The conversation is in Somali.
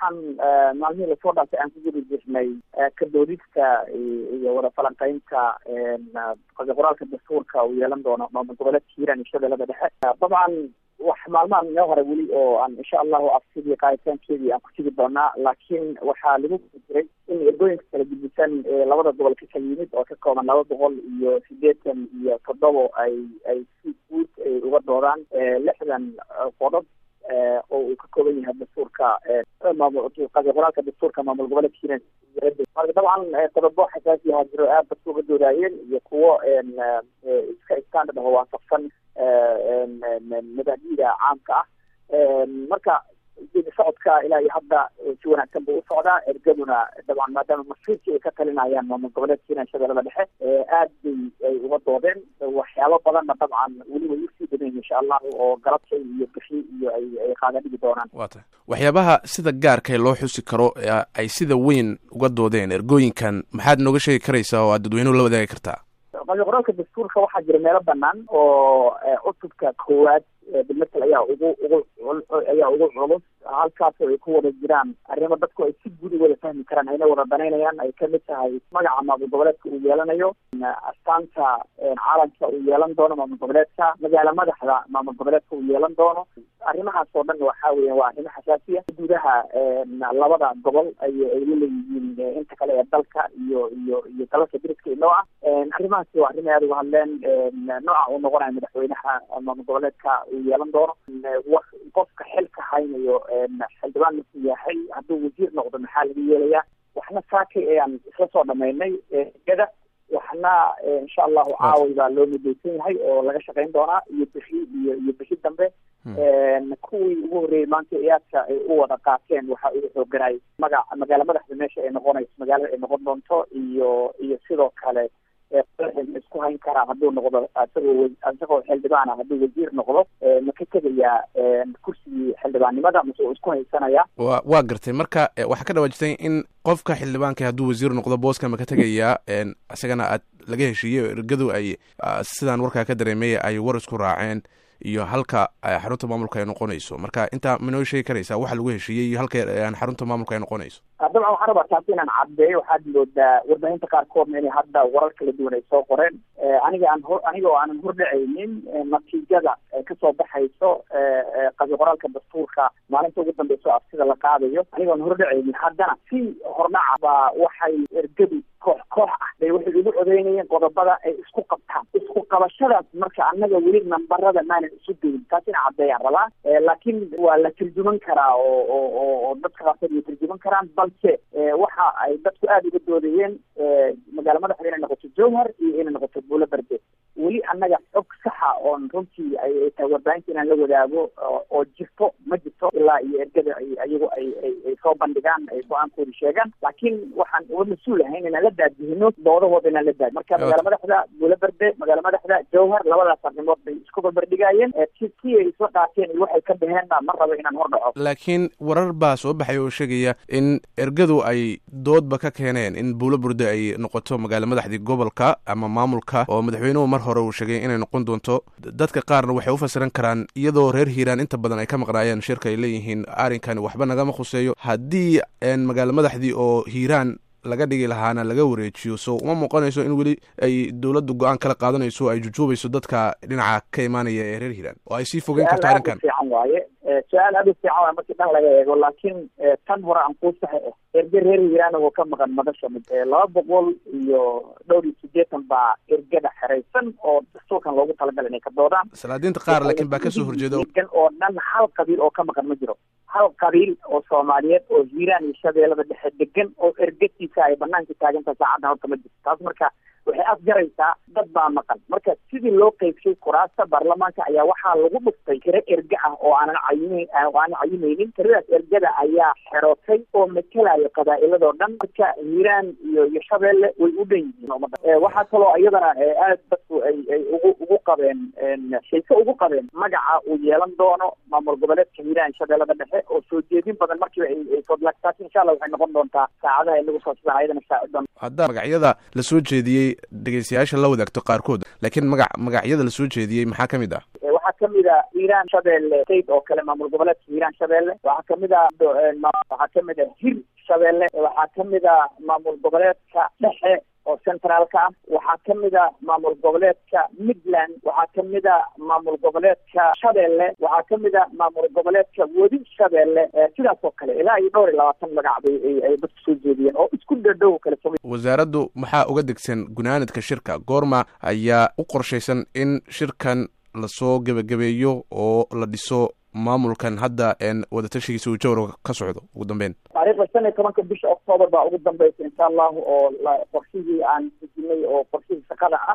waxaan maalmihii lasoo dhaafay aan ku gudi jirnay kadoodista iyo wada falanqeynta qoraalka dastuurka uu yeelan doono maamul goboleedka hiiraan iyo shabeellada dhexe dabcan wax maalmahan inoo hore weli oo aan insha allahu afsidii qaaditaankeedii aan ku tigi doonaa laakiin waxaa lagu gudi jiray in ergooyinka kala gudbisan ee labada gobol ka kala yimid oo ka kooban laba boqol iyo sideetan iyo toddobo ay ay si guud ay uga doodaan lixdan qodob oo uu ka kooban yahay dastuurka qoraalka dastuurka maamul goboleedka hiiraan marka dabcan qodobo xasaasi ahaa jiro aad dadka uga doodaayeen iyo kuwo iska standard aho waafaqsan madaahida caamka ah marka geedi socodka ilaa iyo hadda si wanaagsan buu usocdaa ergaduna dabcan maadaama masiirkii ay ka talinayaan maamul goboleedka hiiraan shabeellada dhexe aad bay ay uga doodeen waxyaabo badanna dabcan weli way usii badan insha allahu oo galabta iyo bishi iyo ay ay qaada dhigi doonaan wa tahay waxyaabaha sida gaarkae loo xusi karo ay sida weyn uga doodeen ergooyinkan maxaad nooga sheegi karaysaa oo aad dadweynuhu la wadaagi kartaa qoraalka dastuurka waxaa jira meelo banaan oo cutubka koowaad bimatel ayaa ugu ugu ayaa ugu culus halkaasoo ay ku wada jiraan arrimo dadku ay si guud u wada fahmi karaan ayna wada danaynayaan ay kamid tahay magaca maamul goboleedka uu yeelanayo astaanta caalamka uu yeelan doono maamul goboleedka magaala madaxda maamul goboleedka uu yeelan doono arrimahaas oo dhan waxa weya waa arrimo xasaasiya gudaha labada gobol ay ay la leeyihiin inta kale ee dalka iyo iyo iyo dalalka diriska inoo ah arrimahaasi waa arrin aada uga hadleen nooca uu noqonayo madaxweynaha maamul goboleedka uu yeelan doono qofka xilka haynayo xildhibaan markuu yahay hadduu wasiir noqdo maxaa laga yeelayaa waxna saakay ayaan isla soo dhamaynay gada waxna insha allahu caaway baa loo midaysan yahay oo laga shaqayn doonaa iyo bixi iyo iyo bixi dambe kuwii ugu horreeyey maanta iyaadka ay u wada qaateen waxa ugu xooganay magac magaala madaxda meesha ay noqonayso magaalada ay noqon doonto iyo iyo sidoo kale isku hayn karaa hadduu noqdo isagoo isagoo xildhibaana hadduu wasiir noqdo ma ka tegayaa kursigii xildhibaannimada mase uu isku haysanaya wa waa gartay marka waxaa ka dhawaajisay in qofka xildhibaanka hadduu wasiir noqdo booska ma ka tegayaa isagana aad laga heshiiyey ergadu ay sidaan warkaa ka dareemay ay war isku raaceen iyo halka xarunta maamulka ay noqonayso marka intaa manoo sheegi karaysaa waxa lagu heshiiyey iyo halka xarunta maamulka ay noqonayso dabcan waxaan rabaa taasi inaan caddeeyo waxaad moodaa warbaahinta qaarkoodna inay hadda warar kala duwan ay soo qoreen aniga aan hor aniga oo aanan hordhacaynin natiijada kasoo baxayso qabi qoraalka dastuurka maalinta ugu dambeyso af sida la qaadayo aniga aan hordhacaynin haddana si hordhaca baa waxay ergadu koox koox ah bay waxay ugu codeynayeen qodobada ay isku qabtaan isku qabashadaas marka annaga weli nambarada maanan isu geyin taas ina caddeeyaan rabaa laakiin waa la turjuman karaa oo oo oo dadka qaarkood way turjuman karaan balse waxa ay dadku aada uga doodayeen magaala madaxda inay noqoto jowhar iyo inay noqoto buulo berde weli annaga xog saxa oon runtii ay tahay warbaahinta inaan la wadaago oo jirto ma jirto ilaa iyo ergada ayagu ay ay soo bandhigaan ay go-aankooda sheegaan laakiin waxaan uga mas-uul ahayn inaan la daadihino doodahooda inaan la daadi marka magaala madaxda buulo berde magaala madaxda jowhar labadaas arrimood bay isku barbardhigaayeen si si ay isla qaateen iyo waxay ka baheenna ma rabo inaan hor dhaco laakiin warar baa soo baxay oo sheegaya in ergadu ay doodba ka keeneen in buulo burde ay noqoto magaala madaxdii gobolka ama maamulka oo madaxweynuhu mar hore uu sheegay inay noqon doonto dadka qaarna waxay u fasiran karaan iyadoo reer hiiraan inta badan ay ka maqnaayeen shirka ay leeyihiin arrinkani waxba nagama khuseeyo haddii magaala madaxdii oo hiiraan laga dhigi lahaana laga wareejiyo so uma muuqanayso in weli ay dowladdu go-aan kala qaadanayso ay jujuubayso dadka dhinaca ka imaanaya ee reer hiiraan oo ay sii fogeyn karto arrinkan fiican waaye su-aal aad u fiican waaye markii dhan laga eego laakiin tan hore aan kuu saxa ah erge reer hiiraan oo ka maqan madasha mid laba boqol iyo dhowr iyo sideetan baa ergada xeraysan oo dastuurkan loogu talagalay inay ka doodaan salaadiinta qaar laakiin baa kasoo horjeeda oo dhan hal qabiil oo ka maqan ma jiro hal qabiil oo soomaaliyeed oo hiiraan iyo shabeellada dhexe degan oo ergatiisa ay banaanka taagantaha saacaddan horta ma jirto taas marka waxay afjaraysaa dad baa maqan marka sidii loo qeybshay kuraasta baarlamaanka ayaa waxaa lagu dhuftay tiro erge ah oo aanan cayime oo aanan cayimaynin tiradaas ergada ayaa xerootay oo matelayo qabaa'iladoo dhan marka hiiraan iyo iyo shabeelle way u dhan yihiin umada waxaa kaloo iyadana aad dadku ay ay ugu ugu qabeen xiise ugu qabeen magaca uu yeelan doono maamul goboleedka hiiraan shabeellada dhexe oo soo jeedin badan markiiba ay sodlaagtaas insha allah waxay noqon doontaa saacadaha inagu soo sida ayadana saacidoon haddaa magacyada la soo jeediyey dhegeystayaasha la wadaagto qaarkood laakiin magac magacyada la soo jeediyey maxaa ka mid ah waxaa waxaa kamid a hiiraan shabeelle state oo kale maamul goboleedka hiiraan shabeelle waxaa kamid a waxaa kamid a hir shabeelle waxaa kamid a maamul goboleedka dhexe oo centraalka ah waxaa kamid a maamul goboleedka midland waxaa kamid a maamul goboleedka shabeelle waxaa kamid a maamul goboleedka wadi shabeelle sidaas oo kale ilaa iyo dhowr iyo labaatan magac bay ay dadku soo jeediyeen oo isku dhadhow kale soma wasaaraddu maxaa uga degsan gunaanadka shirka goorma ayaa u qorshaysan in shirkan lasoo gebagabeeyo oo la dhiso maamulkan hadda wadatashigiisa uu jawra ka socdo ugu dambeyn taariikhda shan iyo tobanka bisha octoobar baa ugu dambeysa insha allahu oo qorshihii aan dejinay oo qorshihii shaqada ah